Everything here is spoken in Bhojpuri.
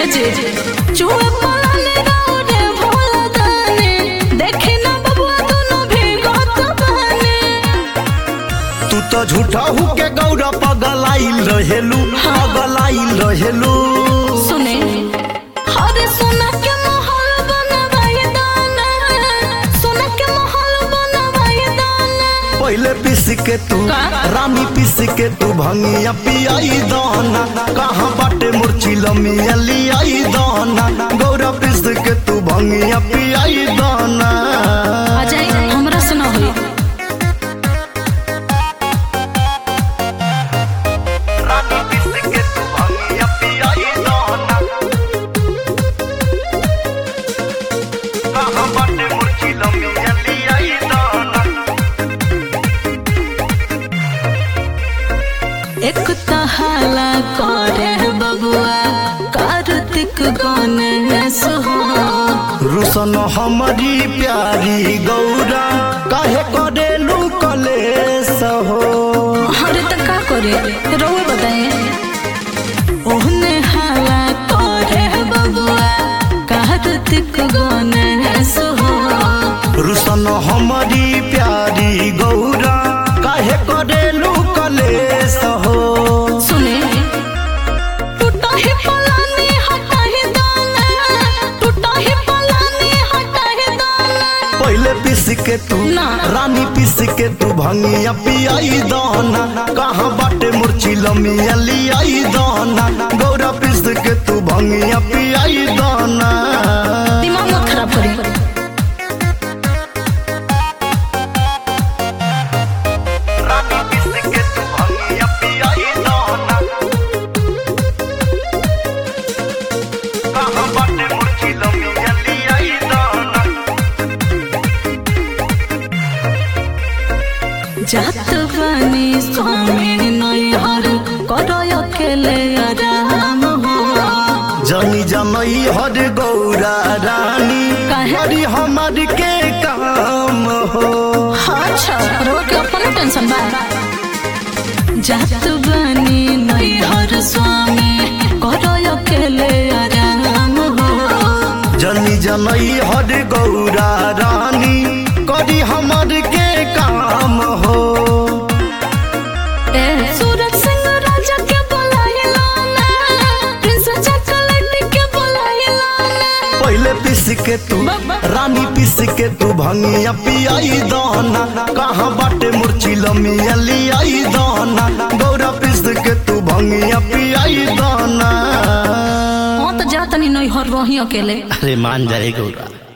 जी चूहे पलाने रे भोला दाने देखे ना बबुआ दोनों भीगत बने तू तो झूठा हु के गौरा पगलाइल रहेलू पगलाइल रहेलू सुने हरे सोना के महल बनवाए दाना सोना के महल बनवाए दाना पहले पिस के तू का? रानी पिस के तू भंगिया पियाई दाना कहाँ बाटे मुर्ची लमिया लियाई दाना गौरा पिस के तू भंगिया पियाई दाना आ जाई हमरा से ना होई रानी पिस के तू भंगिया पियाई दाना कहाँ बाटे मुर्ची लमिया लियाई दाना एक तहाला करे बबुआ कार्तिक गणेश हो रुसन हमारी प्यारी गौरा काहे करेलू कलेस हो अरे तो का करे रोए बताए ओहने हाला करे बबुआ कार्तिक गणेश हो रुसन हमारी प्यारी गौरा काहे करेलू कलेस हो सुने टूटा ही पलानी हटा ही दाना टूटा ही पलानी हटा ही दाना पहले पिस के तू ना। रानी पिस के तू भंगिया पियाई दाना कहाँ बाटे मुर्ची लमिया लियाई दाना गौरा पिस के तू भंगिया पियाई दाना दिमाग मत खराब करी रानी पिस के तू भंगिया पियाई दाना कहाँ बाटे मुर्ची लमिया लियाई दाना जात बनी स्वामी नैहर करो अकेले आराम हो जनी जनई हर गौरा रानी काहे? हरी हमार के काम हो अच्छा रो के अपन टेंशन बा जात बनी नैहर स्वामी करो अकेले आराम हो जनी जनई हर गौरा रानी करी हमार के काम हो ए सूरज सिंह राजा के बुलाइला ना प्रिंस चॉकलेट के बुलाइला ना पहले पिस के तू रानी पिस के तू भंगिया पियाई दाना कहाँ बाटे मुर्ची लमिया लियाई दाना गौरा पिस के तू भंगिया पियाई दाना हाँ तो जा तनी नैहर रही अकेले अरे मान जाए गौरा